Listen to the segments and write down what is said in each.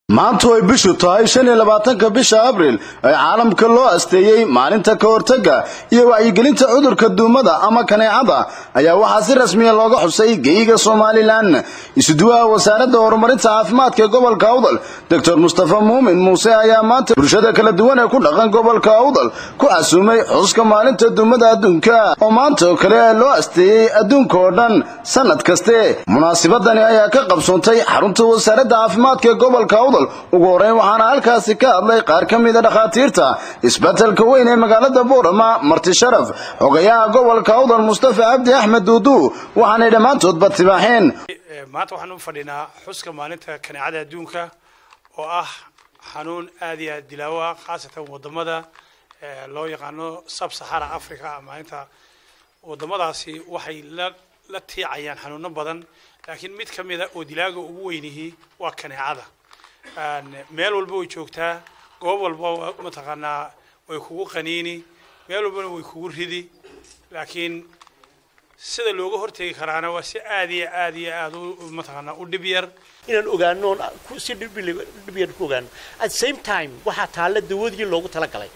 maantu ay bishu tahay shan iyo labaatanka bisha abril ee caalamka loo asteeyey maalinta ka hortagga iyo wacyigelinta cudurka duumada ama kaneecada ayaa waxaa si rasmiya looga xusay geyiga somalilan isuduwaha wasaaradda horumarinta caafimaadka ee gobolka awdal doctor mustafa muumin muuse ayaa maanta bulshada kala duwan ee ku dhaqan gobolka awdal ku casuumay xuska maalinta duumada adduunka oo maanta oo kale loo asteeyey adduunka oo dhan sanad kaste munaasibadani ayaa ka qabsoontay xarunta wasaaradda caafimaadka ee gobolka awdal ugu horeyn waxaana halkaasi ka hadlay qaar ka mida dhakhaatiirta isbetelka weyn ee magaalada boorama marti sharaf xogayaha gobolka awdal mustafa cabdi axmed duudu waxaanay dhammaantoodba tibaaxeen maanta waxaan u fadhinaa xuska maalinta kaneecada adduunka oo ah xanuun aad iyo aad dilaawo ah khaasatan wadamada loo yaqaano sub sahara africa maalinta wadamadaasi waxay la la tiicayaan xanuuno badan laakiin mid ka mida oo dilaaga ugu weynihii waa kaneecada meel walba way joogtaa goob walba mataqaanaa way kugu qaniini meel walbana way kugu ridi laakiin sida looga hortegi karaana waa si aad iyo aad iyo aad u mataqaanaa u dhib yar inaan ogaano si dhib yar ku ogaano at the same time waxaa taalla dawadii loogu talagalay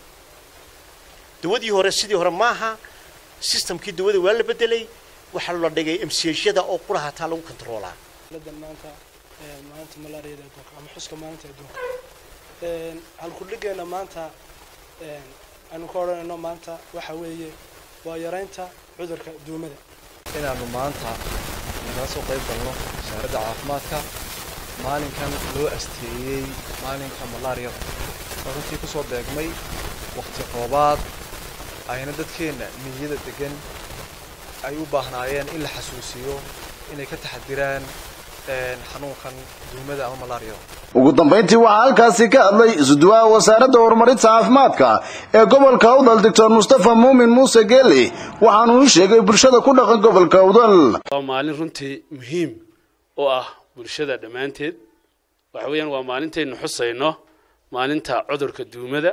dawadii hore sidii hore maaha systemkii dawada waa la bedelay waxaa la dhigay mchada oo quraha taa lagu controlaa maanta maalinta malaariyada adduunka ama xuska maalinta adduunka halkudhigeena maanta aanu ka odhanayno maanta waxa weeye waa yaraynta cudurka duumada inaanu maanta nagala soo qayb galno wasaaradda caafimaadka maalinkan loo asteeyey maalinka malaariyada oo runtii ku soo beegmay waqti roobaad ayna dadkeenna miyada degan ay u baahnaayeen in la xasuusiyo inay ka taxadiraan xanuunkan duumada ama malaariyada ugu dambayntii waxaa halkaasi ka hadlay isuduwaha wasaaradda horumarinta caafimaadka ee gobolka awdal doctor mustafa muumin muuse geeli waxaanu u sheegay bulshada ku dhaqan gobolka awdal waa maalin runtii muhiim u ah bulshada dhammaanteed waxa weeyaan waa maalintaynu xusayno maalinta cudurka duumada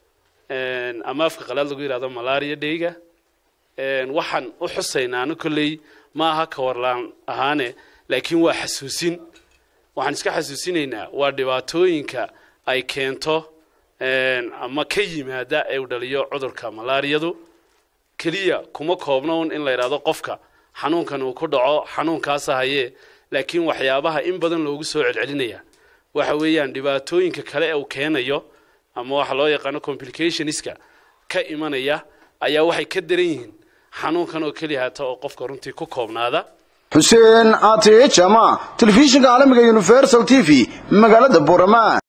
ama afka qalaad lagu yidhahdo malaria dheyga waxaan u xusaynaano kolley ma aha kawarlaan ahaane laakiin waa xasuusin waxaan iska xasuusinaynaa waa dhibaatooyinka ay keento ama ka yimaada ee u dhaliyo cudurka malaariyadu keliya kuma koobno un in la yidhahdo qofka xanuunkan uu ku dhaco xanuunkaasa hayee laakiin waxyaabaha in badan loogu soo celcelinaya waxa weeyaan dhibaatooyinka kale ee uu keenayo ama waxa loo yaqaano complicationska ka imanaya ayaa waxay ka daran yihiin xanuunkan oo keliya hata oo qofka runtii ku koobnaada xuseen ate jama telefishinka caalamiga universal t v magaalada borama